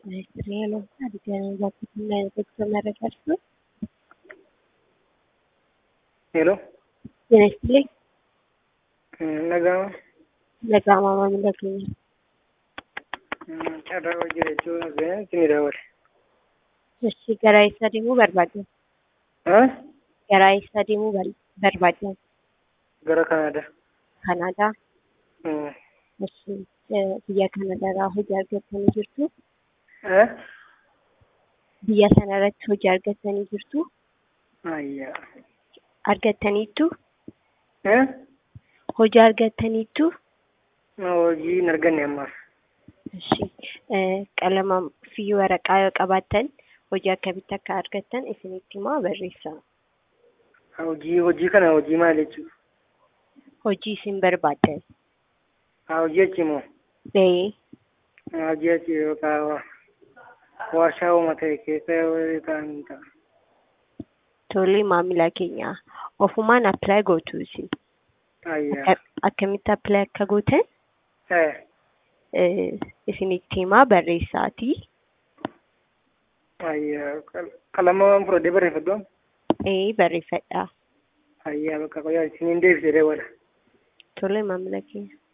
Reelo Adidaanii Bakkiinnaa Beeksisa Maragarsu Hello. Dinagdee Nagama. Nagaamaa maamila keenya. Carraa hojii jechuun isin daawwate. Ishii gara eessa deemuu barbaaddan? Gara eessa deemuu barbaaddan? Gara Kanaadaa. Kanaadaa. Ishii biyya Kanaadaa hojii argattanii jirtu? Biyya sana irratti hojii argattanii jirtu? Ayyaa. Argattaniittu? Hojii argattaniittu? Hojii hin arganne ammaaf. Ishii qalama fi waraqaa yoo qabaattan hojii akkamitti akka argattan isinitti himaa barreessaa. Hojii hojii kana hojii maal jechuudha? Hojii isin barbaaddan. Hojii achi moo? Ee. Hojii achi yookaan warshaa uummata keessa ta'an ta'a. Tole maamila keenya ofumaan appilaayi gootu isin. Ayyaa. Akkamitti appilaayi akka gootan isinitti himaa barreessaatii. Ayyaa. Qalama waan fudhadhee barreeffadhu. Ee barreeffadhaa. Ayyaa bakka qoyaa isiniin deebisee daawwata. Tole maamila keenya.